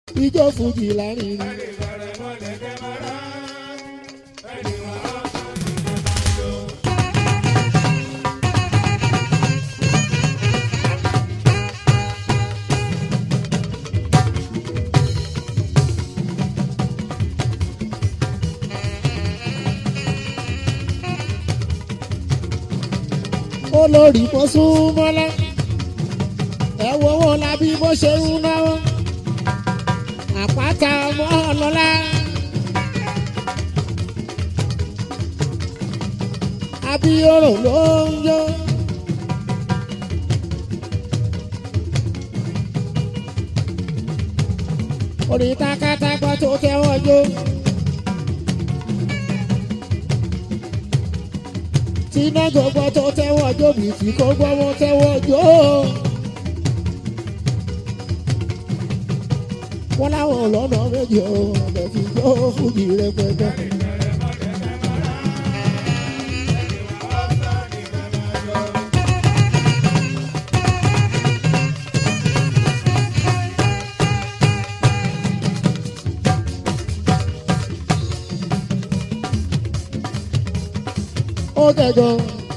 ijó fújì láàrin ni. olórí mọ́súnmọ́lá ẹ wo wọn lábí bó ṣe ń náwó àpáta ọmọ ọlọ́lá. abiyoro ló ń yó. orin takatagbọ́ tó tẹ́wọ́ jó. tíná gbogbo tó tẹ́wọ́ jó bìtì kó gbọ́ wọn tẹ́wọ́ jó. wọ́n láwọn ọlọ́nà méjì ò ọ̀bẹ fi jó fújì rẹpẹtẹ. ó dẹjọ.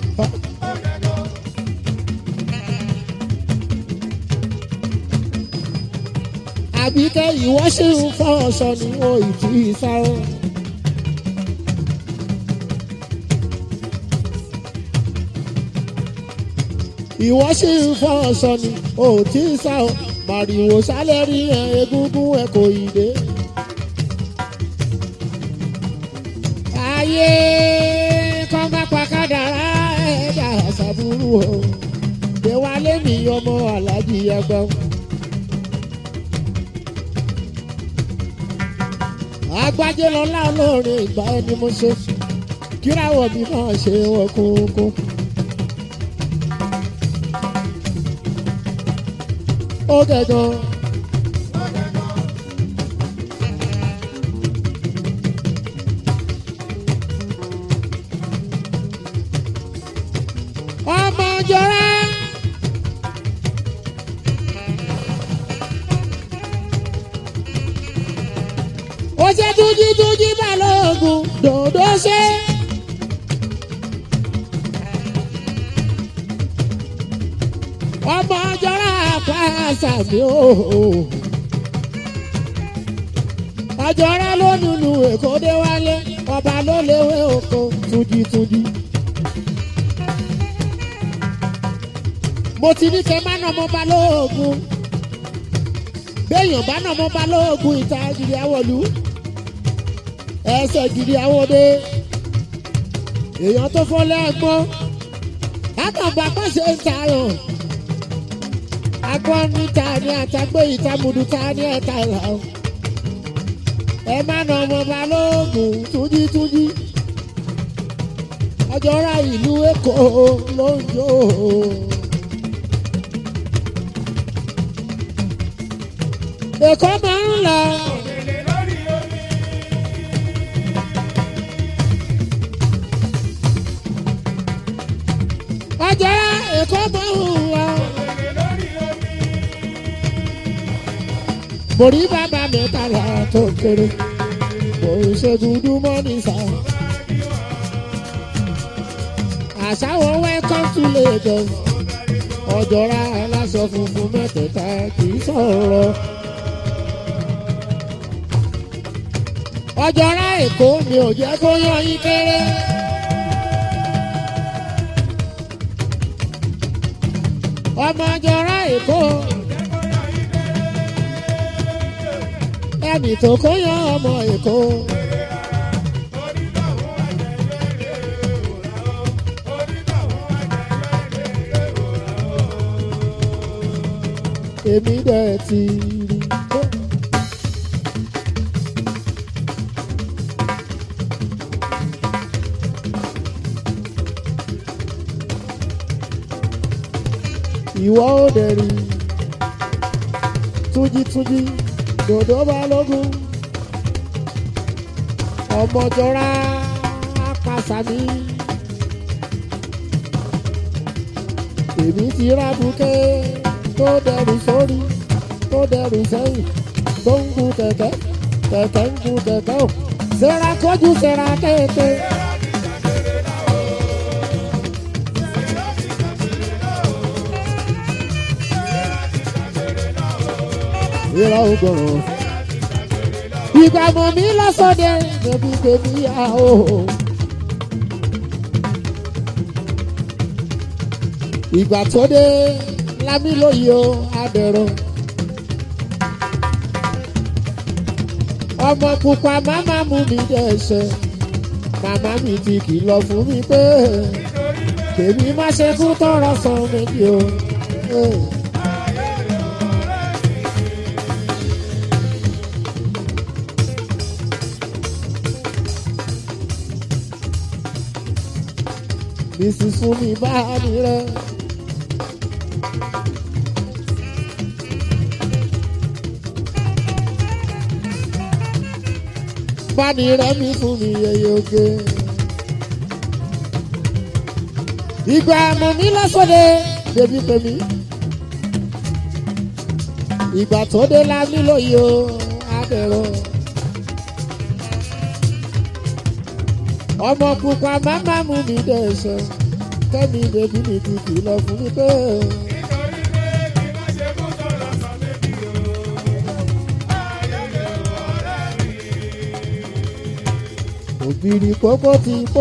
àbíkẹ́ ìwọ ṣì ń fọ́ ọ̀ṣọ́ ni o ì tí ì sá o. ìwọ ṣì ń fọ́ ọ̀ṣọ́ ni o ì tí ì sá o. màrìwò sálẹ̀ rí ẹ egúngún ẹ kò ì dé. ayé kọ́ má pa kádàrá ẹ̀dá àṣàbùrù o. Déwálé mi ọmọ alájí ẹgbẹ́. Agbájé lọ́lá olórin ìgbà ẹni mo ṣe. Kíráwọ̀ mi máa ṣe wọ́n kúnkú. Ó gẹ̀gàn. ọmọ jọra. ó ṣe túnjí túnjí balógun dòdò ṣe. ọmọ jọra pàṣà mi ò. ọjọ́ra ló nùnú èkó dé wálé ọba ló léwé oko túnjí túnjí. mo ti ní kẹ́ má nà ọmọ balógun béèyàn bá nà ọmọ balógun ìta gidi awọlú ẹsẹ̀ gidi awọdé èèyàn tó fọ́ lẹ́gbọ́n látàgbà pàṣẹ ń tayọ̀ agbọ́n níta ní àtàgbé ìtàmùdù ta ní ẹ̀ta ìlà o ẹ má nà ọmọ balógun túnjí túnjí ọjọ́ra ìlú èkó ló ń jó o. Èkó máa ń lọ. Ọjọ́ Èkó máa ń lọ. Mo rí bàbá mẹ́tàlá tó kéré. Mo ń ṣe dúdú mọ́ ní sá. Àṣàwọ̀ welcome to Lagos. Ọjọ́ra aláṣọ funfun mẹ́tẹ̀ẹ̀ta kì í sọ̀rọ̀. ọjọ́ra èkó mi ò jẹ́ kó yan yín kéré. ọmọ ọjọ́ra èkó. ẹnì tó kó yan ọmọ èkó. èmi dẹ̀ ti rí. ìwọ ò dẹ̀ rí túnjí-túnjí dòdò balógun ọmọjọra apàṣàmì èmi ti rábùkẹ́ tó dẹrù sórí tó dẹrù sẹ́yìn tó ń gun kẹ̀kẹ́ kẹ̀kẹ́ ń gun kẹ̀kẹ́ o sẹ́ra kọjú sẹ́ra kéèké. ìrọ̀ ògòrò ìgbà mọ̀ mí lọ́sọ̀dẹ̀ bèbí bèbí yá o. ìgbà tó dé lámì lóye o adẹ̀rọ̀. ọmọ pupa màmá mú mi dẹ́sẹ̀ màmá mi ti kìlọ̀ fún mi pé kèmí má ṣe kú tọrọ san méjì o. Hey. Bísí fún mi bá mi rẹ. Báni rẹ mi fún mi yeye oge. Ìgbà mọ̀ mí lọ́sọ̀dẹ̀ bèbí pèmí. Ìgbà tó dé la nílò yìí o, adẹ̀rọ̀. ọmọ pupa màmá mú mi dẹ̀sẹ̀ kẹ́mi bèbí mi ti kìlọ̀ fún mi pé. òbírí pópó ti pò.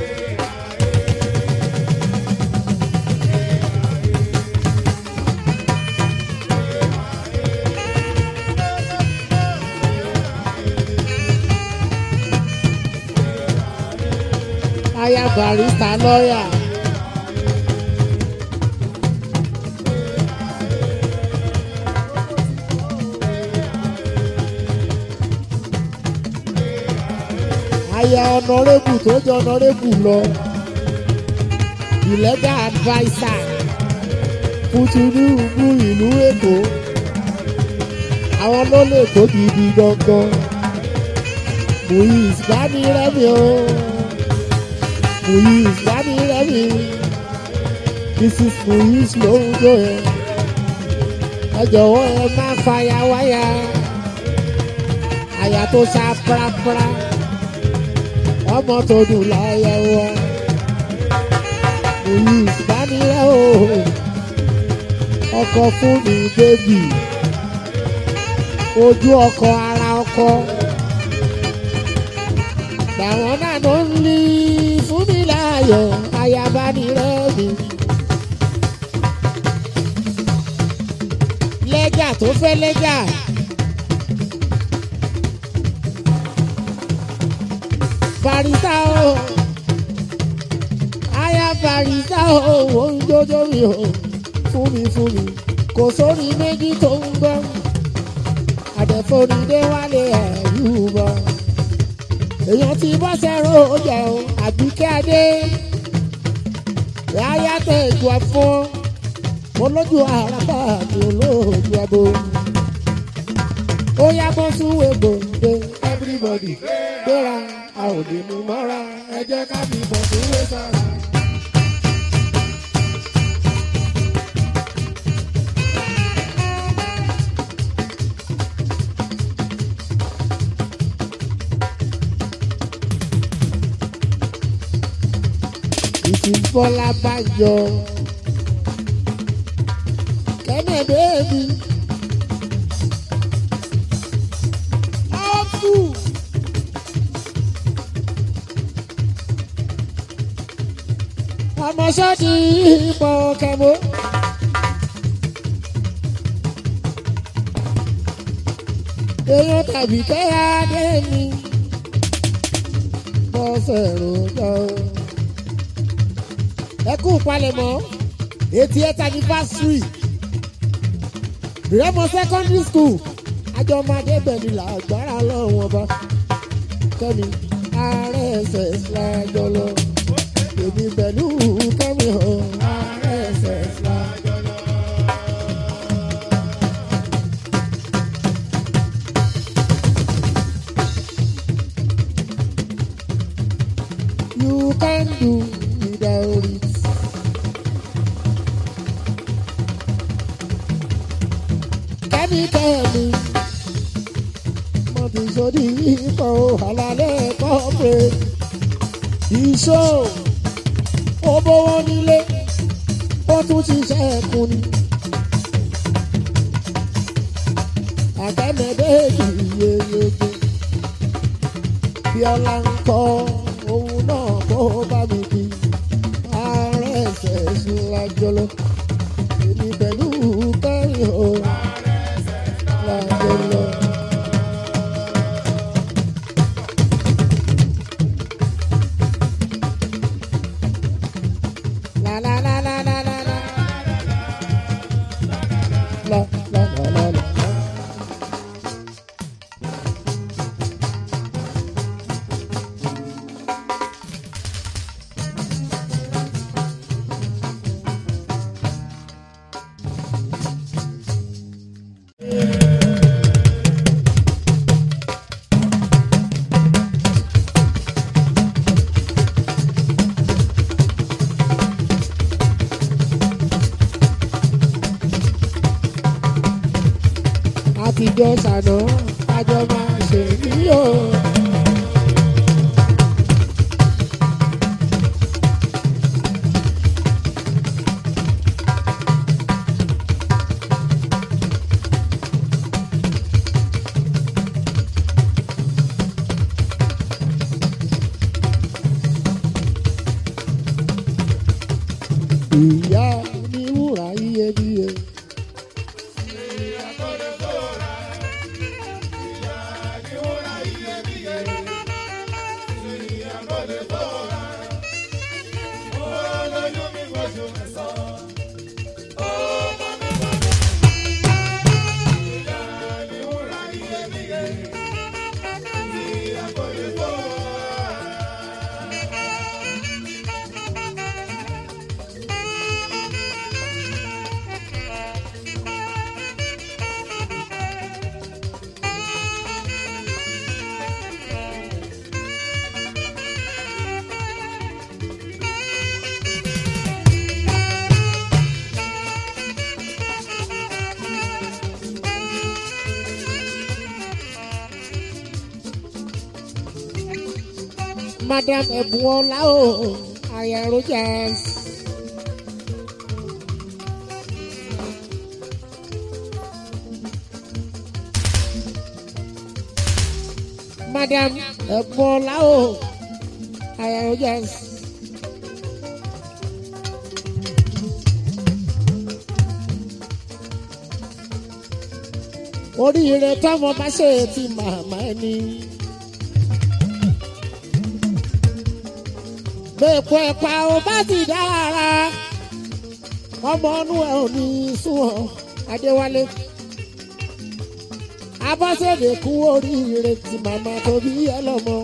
aya barista lọ́yà. aya ọ̀nàrẹ́bù tó jẹ́ ọ̀nàrẹ́bù lọ. ìlẹ́gà adviser fún Tinubu ìlú Èkó. àwọn ló lè tó gidi gangan. Muiz bá mi rẹ́mi o. Muiz bá mi rẹ́mi. Mrs. Muiz ló ń jó ẹ. ẹ jọ̀wọ́ ẹ má fàyà wáyà. àyà tó sá prapra. ọmọ tó dùn láyà wa. Muiz bá mi rẹ́ o. ọkọ fún mi bébì. ojú ọkọ ara ọkọ làwọn náà ló ń lé fún mi láàyò ayaba ni rẹ́mi. lẹ́jà tó fẹ́ lẹ́jà. barista o aya barista o ò ń jójó mi o fún mi fún mi kò sórí méjì tó ń gbọ́ àdẹ̀fọ́nidé wálé ẹ̀rú bọ́ èèyàn ti bọ́ sẹ́rọ̀ ọjà o àbíkẹ́ adé ráyà tẹ ìjọ fún olójú àràbà àti olóòjú abo ó yá bọ́ sún egbò dé everybody gbéra a ò lè mú mọ́ra ẹ jẹ́ ká fi bọ̀ sí wé sára. Bọ́lá Bánjọ. Kẹ́nẹ̀ bẹ́ẹ̀bi. Ọ́fù. Ọmọ sọ́ọ̀dì ìbọn kẹ́mọ́. Èèyàn tàbí kẹ́yà dé mi. Bọ́sẹ̀ rojọ́ ẹ kú palẹ̀mọ́ eighty eight anniversary Remo secondary school àjọ máa débẹ̀ ní làgbára lọ́wọ́ ọba kẹ́mi ààrẹ ẹsẹ̀ lájọ lọ èmi pẹ̀lú kẹ́mi hàn ààrẹ ẹsẹ̀ lájọ lọ. You can do without it. Kẹ́mi kẹ́mi wọ́n ti sódì ikọ̀ àlàlẹ́ kọ́pẹ́ ìṣó ó bówó nílé ó tún ti ṣẹ́kùn ni. àtẹnudẹ́ẹ̀dì yeyege bí ọlá ń kọ́ òun náà kó bá mi kí ààrẹ ẹsẹ̀ ṣílájọlọ èmi pẹ̀lú kẹ́rin o lájọlọ. La la la la la la la. La la la la la. àtijọ́ ṣàná àjọ máa ṣe yíyó. ìyá ní wúrà iyebíye. madam ẹ̀bùnọ́lá o aya rogers. madam ẹ̀bùnọ́lá o aya rogers. oríire tọmọ bá ṣe ti màmá ẹni. bẹ́ẹ̀kọ́ ẹ̀pà ò bá ti dára ọmọ ọdún ẹ̀ ò ní súnwọ̀n adéwálé abọ́sẹ̀dẹ̀ kú oríire tí màmá tóbi ẹ lọ́mọ.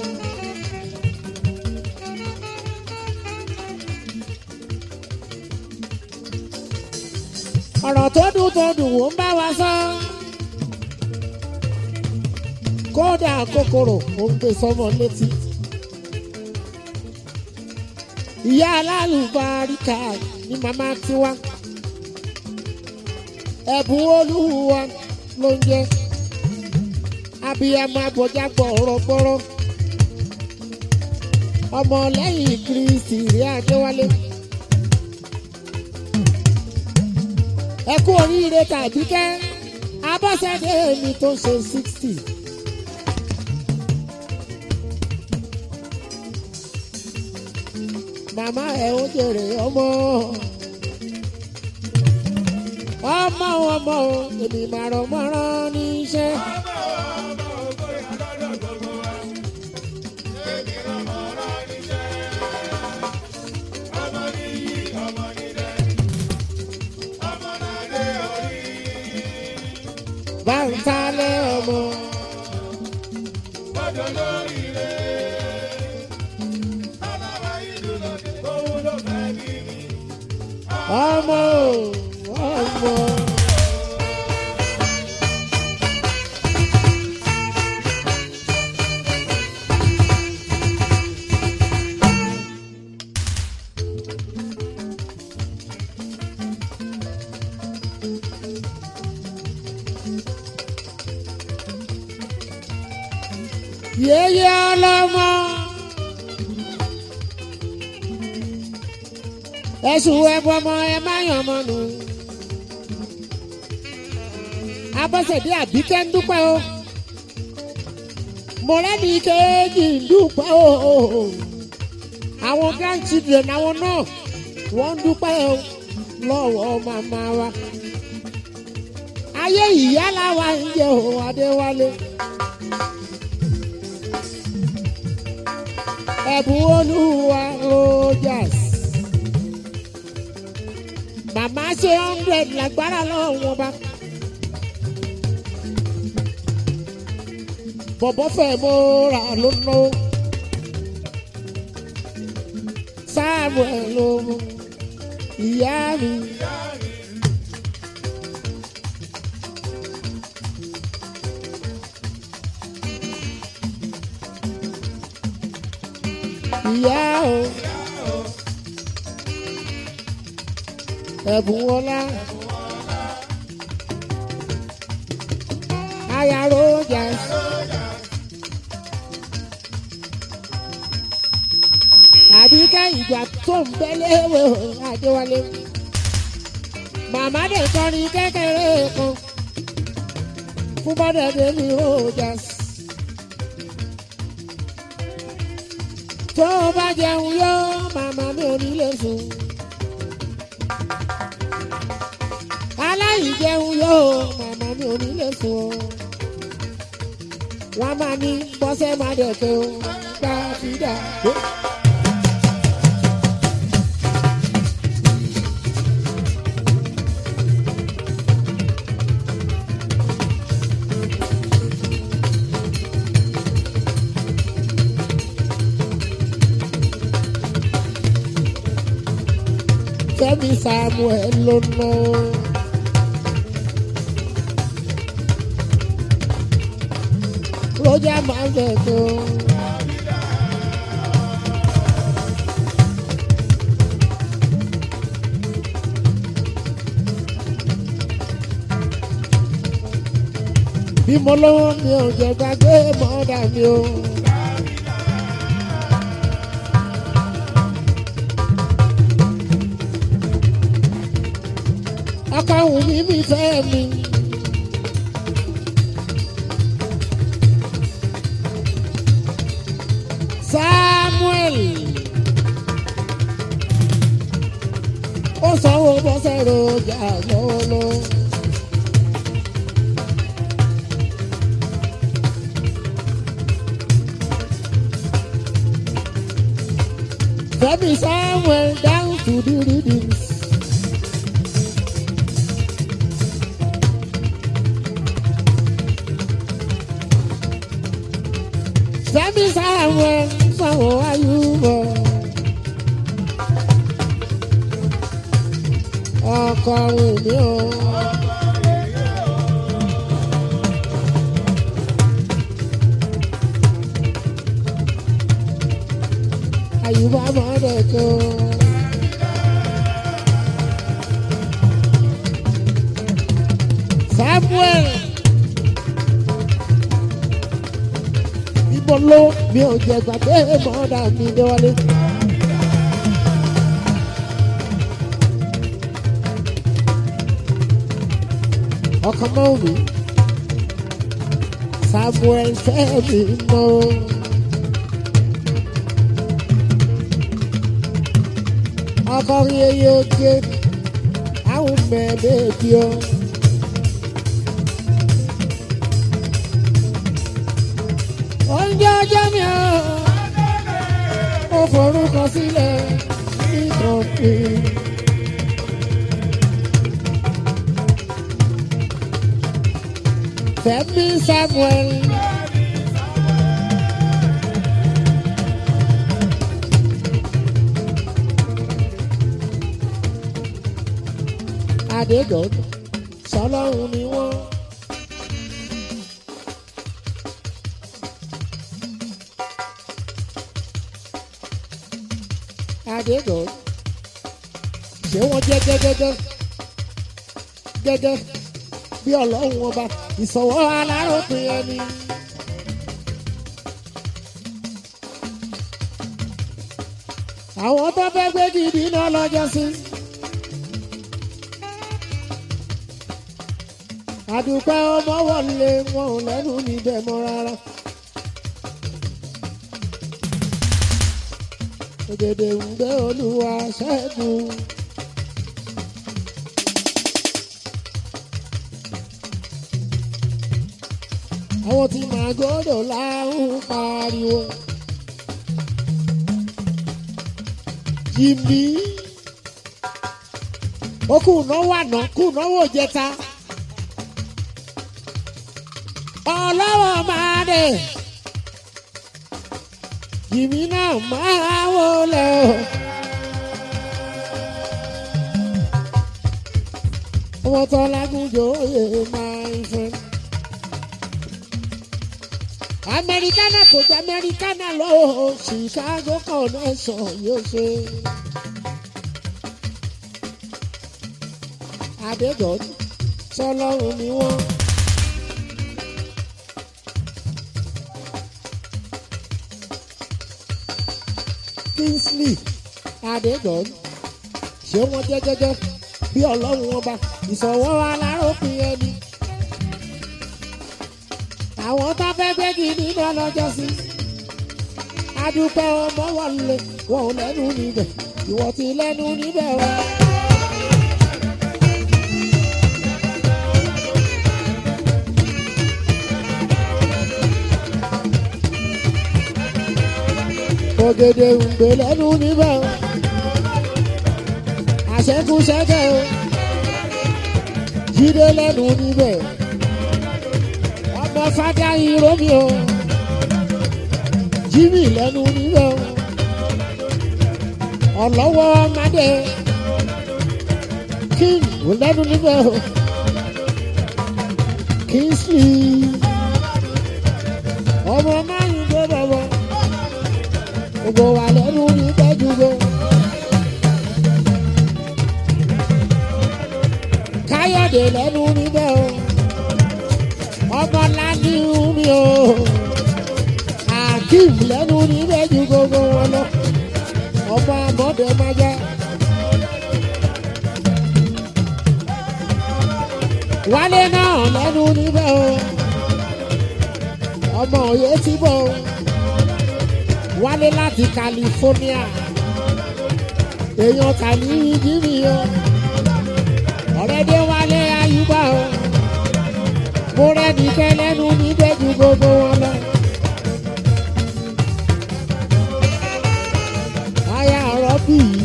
ọ̀rọ̀ tó dùn tó dùn wò ń bá wa sọ kódà kòkòrò ò ń gbé sọmọ létí ìyá alálùbáríkà ní màmá tiwa ẹ̀bùn olúwa ló ń jẹ́ abiyamọ abọjá gbọ̀rọ̀gbọ̀rọ̀ ọmọ lẹ́yìn kristi rí adéwálé ẹ kú oríire tàbí kẹ́ abọ́sẹ̀dé mi tó ṣe sixty. màmá ẹ ó jèrè ọmọ ọmọ ọmọ o èmi máa rọ mọ́rán níṣẹ́. báńtálẹ̀ ọmọ. ọmọ o ọmọ. yéyé ọlọ́mọ. ẹ̀sùn ẹ̀bùn ọmọ ẹ má yàn ọmọ nù. abọ́sẹ̀dé àbíkẹ́ ń dúpẹ́ o. mọ̀lẹ́bí kejì ń dúpẹ́ o. àwọn grandchildren àwọn náà wọ́n ń dúpẹ́ o lọ́wọ́ màmá wa. ayé ìyá làwa ń jẹ òun adéwálé. ẹ̀bùn olúwa rogers. màmá ṣe hundred lágbára lọ́wọ́ bá. bọ̀bọ̀ fẹ́ mo ra ló ná. samuel ló mú ìyá mi. ìyá o. ẹ̀bùn ọlá. aya rogers. àbíkẹ́ ìgbà tó ń bẹ́lẹ̀ wò adéwálé. màmá dẹ̀ kọrin kékeré kan fún bọ́dẹ̀dẹ̀ ní rogers. tó o bá jẹun yó màmá mi ò ní lè sùn. aláìjẹun yó màmá mi ò ní lè sùn o. wọ́n máa ní bọ́sẹ̀ máa dẹ̀ tó gbá fídà. Fẹ́mi Samuel ló ná. Roger máa ń bẹ̀ tó. Bí mo lówó mi ò jẹ́ gbàgbé mọ́dà mi o. ọkọ òun mi mi fẹ́ mi. Samuel ó sanwó bọ́sẹ̀ rojà lọ́wọ́lọ́wọ́. Fẹ́mi Samuel down to the readings. Fẹ́mi Samuel sanwó ayúbọ̀. Ọkọ mi o. Àyùbá mọ́dẹ̀ tó. Samuel. Ibo ló mi ò jẹ gbàgbé mọ́dà mi déwálé. Ọkọ mọ́ mi. Samuel fẹ́ mi mọ́. Ọkọ rí eyín oge, àwọn mẹ́ẹ̀ẹ́dẹ́ bí o. Oúnjẹ ọjọ́ mi ò, ó forúkọ sílẹ̀ ní kọ̀ọ̀pì. Fẹ́mi Samuel. Adédọ̀dọ̀ sọlọ́run ni wọ́n. Adédọ̀dọ̀ ṣé wọ́n jẹ́ gẹ́gẹ́gẹ́ gẹ́gẹ́ bí ọlọ́run ọba ìsọ̀wọ́ aláròpin ẹni. àwọn tó fẹ́ gbé gidi náà lọ́jọ́ sí. àdùpẹ́ ọmọ wọlé wọn ò lẹ́nu níbẹ̀ mọ́ rárá. ògèdè ń gbé olúwa ṣẹ́gun. àwọn tí màgòdò láhùn pariwo. Jìmí ó kù náwó àná kù náwó jẹta. ọlọ́wọ́ máa dé Jìmí náà máa wọlé o. ọmọ tó lágùnjọ òye máa ń fẹ́. Americana kò jẹ́ Americana lọ o Chicago connection yóò ṣe. Adégọ́dù sọlọ́run ni wọ́n. Kingsley Adégọ́dù ṣé wọ́n jẹ́ jẹ́jẹ́ bí ọlọ́run wọn bá ìsọ̀wọ́ aláròpin ẹni àwọn tó fẹ́ gbé gidi náà lọ́jọ́ sí. adúpẹ́ ọmọ wọlé wọn ò lẹ́nu níbẹ̀ ìwọ ti lẹ́nu níbẹ̀ o. ògèdè ń gbé lẹ́nu níbẹ̀ o. àṣẹkùṣẹkẹ o. jíde lẹ́nu níbẹ̀ ọmọ fada iromi o jimmy lẹ́nu níbẹ̀ o ọlọ́wọ́ ọmọdé king ò lẹ́nu níbẹ̀ o kingsley ọmọ máyì gbé bọ̀bọ̀ gbogbo wa lẹ́nu níbẹ̀ jùlọ. káyọ̀dé lẹ́nu níbẹ̀ o ọmọ ládì mi o akeem lẹ́nu níbẹ̀ ju gbogbo wọn lọ ọmọ amọ̀dé máa jẹ́. wálé náà lẹ́nu níbẹ̀ o ọmọ òye tí bọ̀ o wálé láti California èèyàn kà ní jírí o ọ̀rẹ́dẹ́ wálé ayúbá o mo rẹ́ni kẹ́ lẹ́nu níbẹ̀ ju gbogbo wọn lọ. aya ọ̀rọ̀ bì í.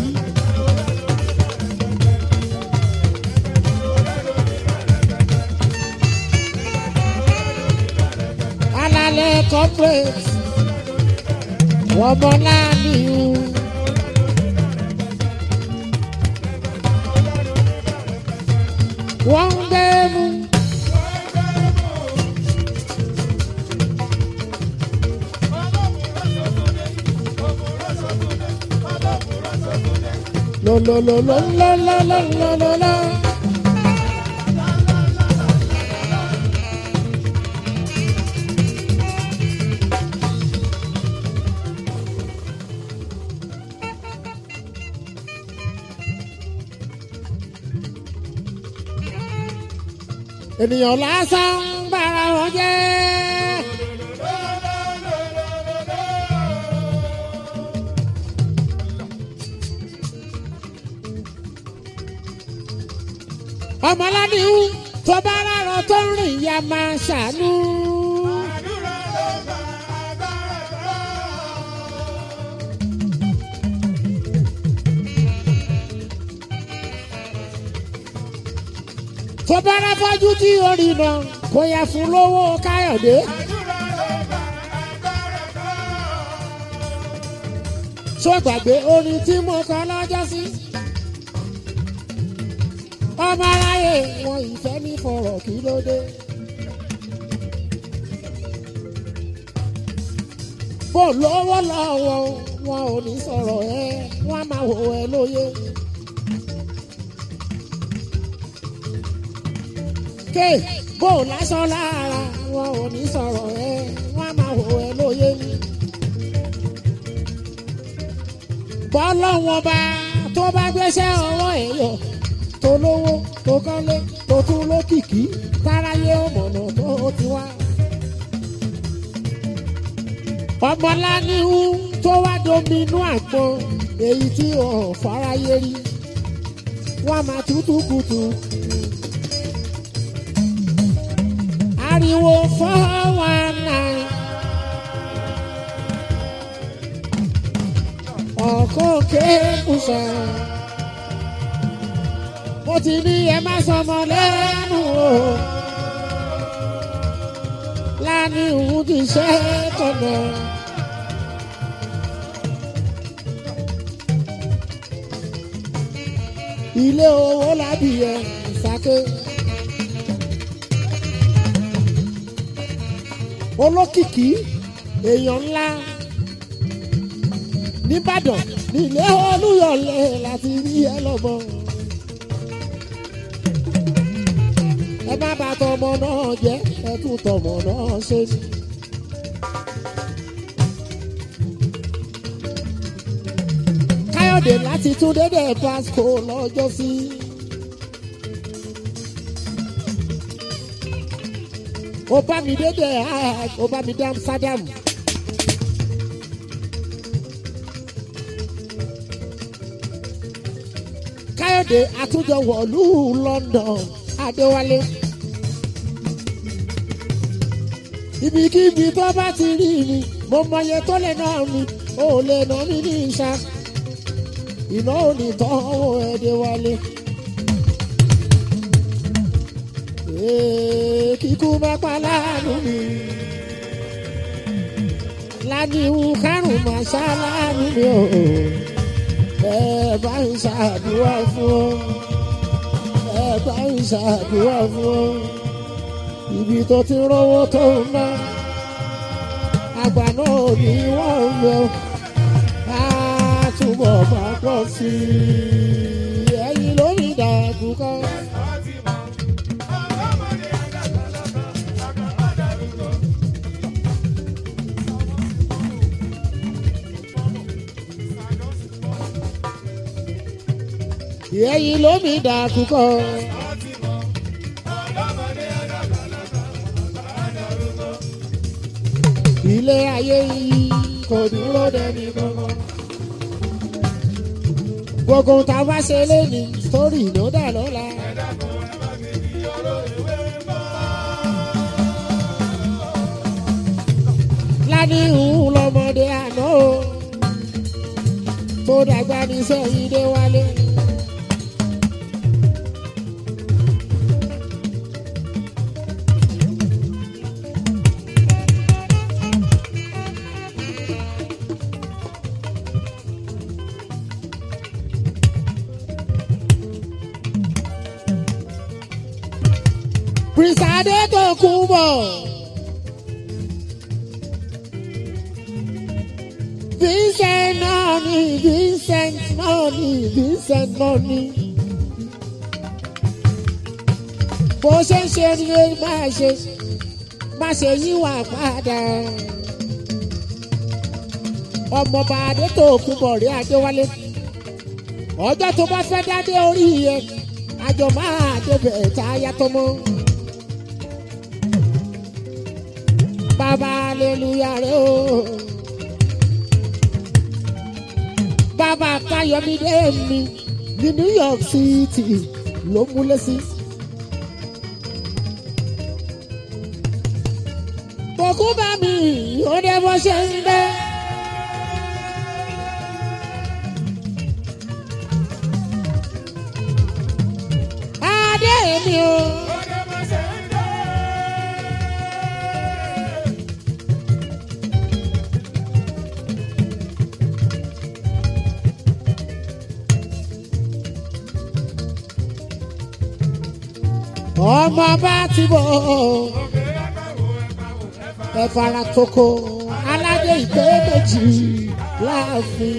alalẹ̀ corporate wọ́n mọ láàánú. wọ́n ń gbẹ́nu. lo lo lo lo lo lo lo lo lo lo. ènìyàn lásán ń bára wọn jẹ́. ọmọládìhù tó bá rárọ tó ń rìn ya máa ṣàánú. tó bá rá fọ́jú tí orí náà kò yẹ fún lówó káyọ̀dé. tó gbàgbé orin tí mo kọ lọ́jọ́ sí. ọmọ aráyé wọn ìfẹ́ ní fọ̀rọ̀ kí ló dé. bó lówó lọ́wọ́ wọn ò ní sọ̀rọ̀ ẹ wọ́n á máa wò ẹ lóye. ké bó lásán lára wọn ò ní sọ̀rọ̀ ẹ wọ́n á máa wò ẹ lóye ni. bọ́lọ́wọ́n bá tó bá gbéṣẹ́ ọwọ́ ẹ̀ yọ tó lówó tó kọ́lé tó tún lókìkí táráyé ọmọnà tó ti wá. ọmọláníhù tó wá dominú àgbọn èyí tí ò fáráyé rí wọ́n máa tútù kùtù. ariwo four one nine. ọ̀kọ́ kéèkùsà. mo ti ní ẹ má sọmọ lẹ́nu o. láni òun ti ṣe tọ̀nà. ilé owó lábìyẹ ìsáké. olókìkí èèyàn ńlá nìbàdàn nílé olúyọlé láti rí ẹ lọ́mọ. ẹ má bà tọmọ náà jẹ́ ẹ tún tọmọ náà ṣe ni. káyọ̀dé láti tún dédé pasco lọ́jọ́ sí. ó bá mi dédé ó bá mi dé amsterdam. káyọ̀dé àtúnjọ wọ̀lú london adéwálé. ibikíbi tó bá ti rí mi mo mọye tó lè ná mi ò lè ná mi ní ìṣá iná ò ní tọ́wọ́ ẹ̀dẹ̀wálé. kíkú má pa láàánú mi láníwú kárùn má ṣá láàánú mi o ẹ bá ń ṣàdúrà fún ọ ẹ bá ń ṣàdúrà fún ọ ibi tó ti rówó tó ń ná àgbà náà ní wọ́n ń lọ á túbọ̀ bá pọ̀ sí i ẹ̀yin lórí ìdàgbù kan. ẹ̀yin lómi ìdàgbù kan. ilé ayé yìí kò dúró dẹni kankan. gbogbo tá a bá ṣe léni sórí ló dà lọ́la. ládì ń lọmọdé àná o tó dàgbà ní sẹ́yìn dé wálé. Prince Adetokunbo. Vincent náà ni Vincent náà ni Vincent náà ni. Bó ṣe ń ṣe ni máa ṣe má ṣe yíwà padà. Ọmọọba Adetokunbo rí Adéwálé. Ọjọ́ tó bá fẹ́ dádé orí yẹn, àjọ máa débẹ̀ tá a yàtọ̀ mọ́. Bàbá aleluya rẹ o. Bàbá Káyọ̀mídé mi ní New York City ló múlẹ̀ sí. Kòkú bá mi ó dé bó ṣe ń dé. Adé mi o. ọmọ bá ti bọ̀ ẹ fara toko aládé ìpè méjì láàfin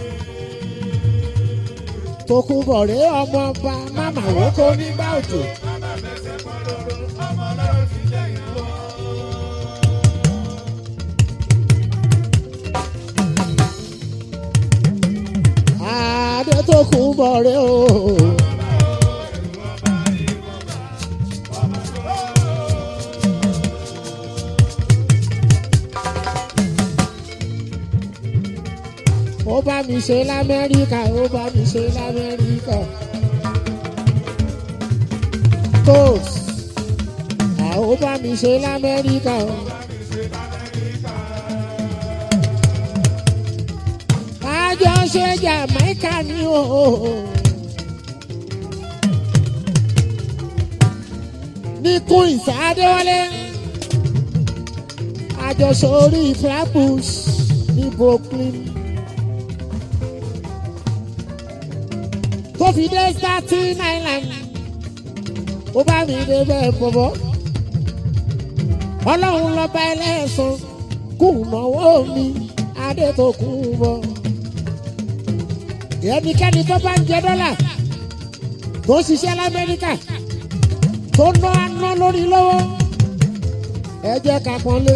Tókunbọ̀ rẹ ọmọ bá máma wókó nígbà òjò. Adétòkun bọ̀ rẹ o. ó bá mi ṣe lamẹ́ríkà ó bá mi ṣe lamẹ́ríkà. toast ó bá mi ṣe lamẹ́ríkà. àjọ ṣe Jamaica ni o. ní Queens Adéwálé àjọṣe orí Flatbush ní Brooklyn. tó fi dé staten island ó bá mi dé bẹ́ẹ̀ bọ̀bọ̀ ọlọ́run lọ́ba ẹlẹ́sàn kù náwó mi Adétòkun bọ̀ ẹnikẹ́ni tó bá ń jẹ dọ́là tó ń ṣiṣẹ́ lamẹ́ríkà tó ná aná lórí lọ́wọ́ ẹ jẹ́ ká pọ́nlé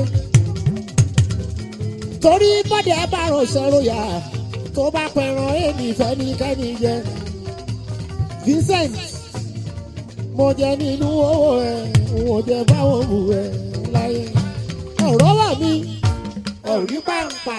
torí bọ́dẹ̀ bá rọ̀ṣẹ́ ròyà tó bá pẹ̀ràn èmi fẹ́nikẹ́ni jẹ. Vincent mo jẹ nínú owó ẹ wọn jẹ báwọn wù ẹ láyé ọ̀rọ̀ wà mí ọ̀rí pàǹpà.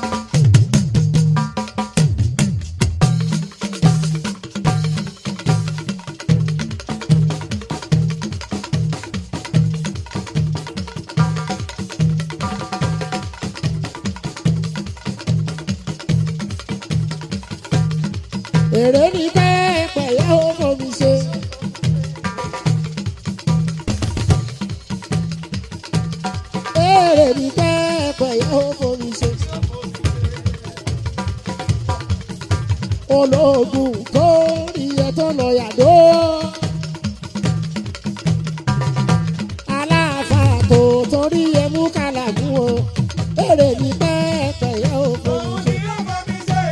èrè ní bẹ́ẹ̀ pẹ̀lẹ́ ó mọ̀ mi ṣe. èrè ní bẹ́ẹ̀ pẹ̀lẹ́ ó mọ̀ mi ṣe. ológun tó rí ẹ tó lọ yàdó. aláàfáà tó torí ẹ mú kàlàmú o. èrè ní bẹ́ẹ̀ pẹ̀lẹ́ ó mọ̀ mi ṣe.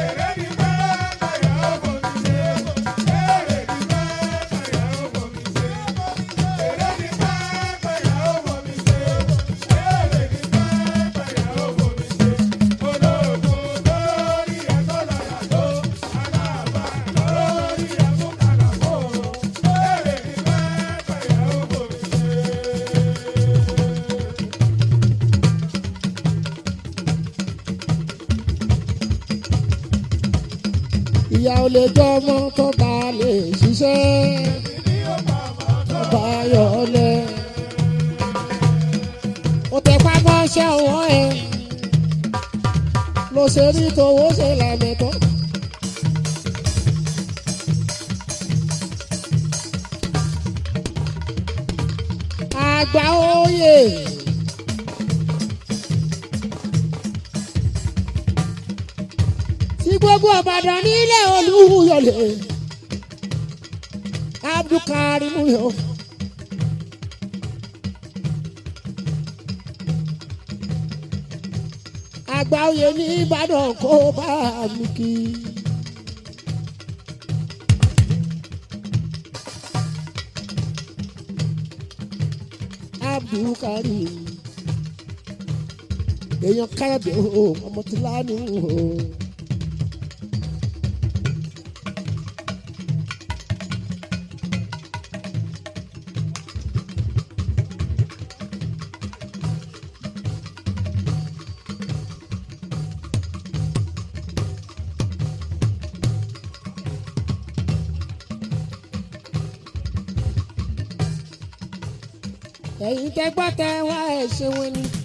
ìyá ò lè jọ ọmọ tó bá lè ṣiṣẹ́ tó bá yọlẹ̀. ó tẹ pápá ṣẹ́ ọwọ́ ẹ ló ṣe ní tòwó ṣe làmẹ́tọ́. àgbà oyè. tí gbogbo ọ̀bàdàn nílẹ̀ olúyọ̀lẹ̀ abdulkarim yọ. àgbà oyè ní ìbàdàn kó bá mi kí. abdulkarim èèyàn káyọ̀dé o ọmọ tí lánàá o. ẹ̀yin tẹ́ gbọ́ tẹ́ wá ẹ̀ ṣe wọn ni.